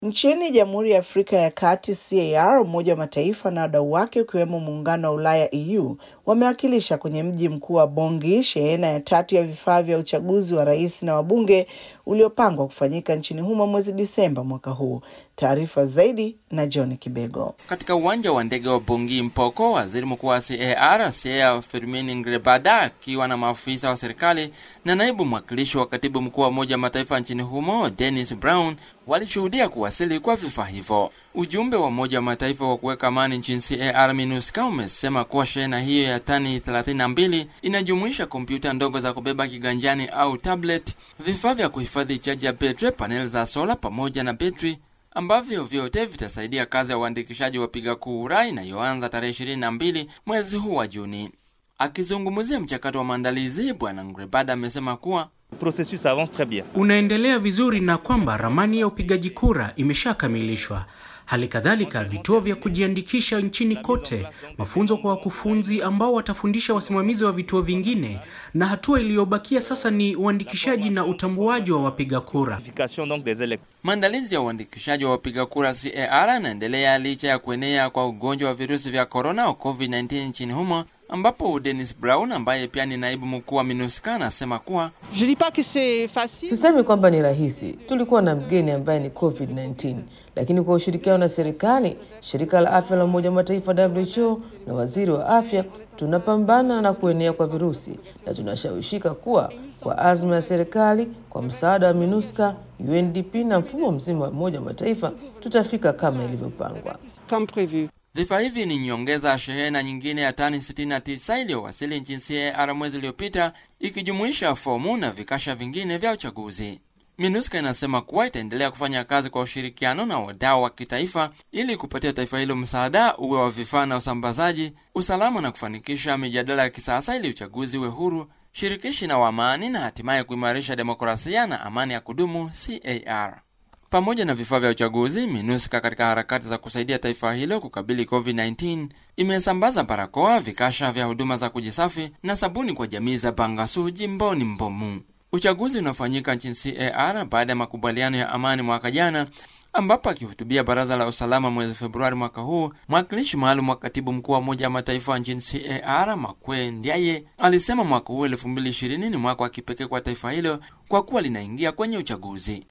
Nchini Jamhuri ya Afrika ya Kati, CAR, Umoja wa Mataifa na wadau wake ukiwemo Muungano wa Ulaya EU wamewakilisha kwenye mji mkuu wa Bongi shehena ya tatu ya vifaa vya uchaguzi wa rais na wabunge uliopangwa kufanyika nchini humo mwezi Disemba mwaka huu. Taarifa zaidi na John Kibego. Katika uwanja wa ndege wa Bongi Mpoko, waziri mkuu wa CAR Siea Firmin Ngrebada akiwa na maafisa wa serikali na naibu mwakilishi wa katibu mkuu wa Umoja wa Mataifa nchini humo Dennis Brown walishuhudia kuwasili kwa vifaa hivyo. Ujumbe wa Umoja wa Mataifa wa kuweka amani nchini CAR MINUSCA umesema kuwa shehena hiyo ya tani 32 inajumuisha kompyuta ndogo za kubeba kiganjani au tablet, vifaa vya kuhifadhi chaji ya betri, paneli za sola pamoja na betri ambavyo vyote vitasaidia kazi ya uandikishaji wa wapiga kura inayoanza tarehe 22 mwezi huu wa Juni. Akizungumzia mchakato wa maandalizi, Bwana Ngrebada amesema kuwa processus avance très bien. unaendelea vizuri na kwamba ramani ya upigaji kura imeshakamilishwa. Hali kadhalika vituo vya kujiandikisha nchini kote, mafunzo kwa wakufunzi ambao watafundisha wasimamizi wa vituo vingine, na hatua iliyobakia sasa ni uandikishaji na utambuaji wa wapiga kura. Identification donc des électeurs. maandalizi ya uandikishaji wa wapiga kura CAR yanaendelea licha ya kuenea kwa ugonjwa wa virusi vya korona au COVID-19 nchini humo, ambapo Dennis Brown ambaye pia ni naibu mkuu wa MINUSCA anasema kuwa Je dis pas que c'est facile. Sisemi kwamba ni rahisi. Tulikuwa na mgeni ambaye ni COVID-19, lakini kwa ushirikiano na serikali, shirika la afya la Umoja wa Mataifa WHO na waziri wa afya, tunapambana na kuenea kwa virusi na tunashawishika kuwa kwa azma ya serikali, kwa msaada wa MINUSCA, UNDP na mfumo mzima wa Umoja wa Mataifa, tutafika kama ilivyopangwa. Comme prévu. vifaa hivi ni nyongeza ya shehena nyingine ya tani 69 iliyowasili nchini CAR mwezi uliopita, ikijumuisha fomu na vikasha vingine vya uchaguzi. MINUSCA inasema kuwa itaendelea kufanya kazi kwa ushirikiano na wadau wa kitaifa ili kupatia taifa hilo msaada uwe wa vifaa na usambazaji, usalama na kufanikisha mijadala ya kisasa ili uchaguzi uwe huru, shirikishi na wa amani na hatimaye kuimarisha demokrasia na amani ya kudumu CAR. Pamoja na vifaa vya uchaguzi, MINUSCA katika harakati za kusaidia taifa hilo kukabili COVID-19 imesambaza barakoa, vikasha vya huduma za kujisafi na sabuni kwa jamii za Bangasu jimboni Mbomu. Uchaguzi unafanyika nchini CAR baada ya makubaliano ya amani mwaka jana, ambapo akihutubia baraza la usalama mwezi Februari mwaka huu, mwakilishi maalum wa katibu mkuu wa Umoja wa Mataifa nchini CAR Makwe Ndiaye alisema mwaka huu 2020 ni mwaka wa kipekee kwa taifa hilo kwa kuwa linaingia kwenye uchaguzi.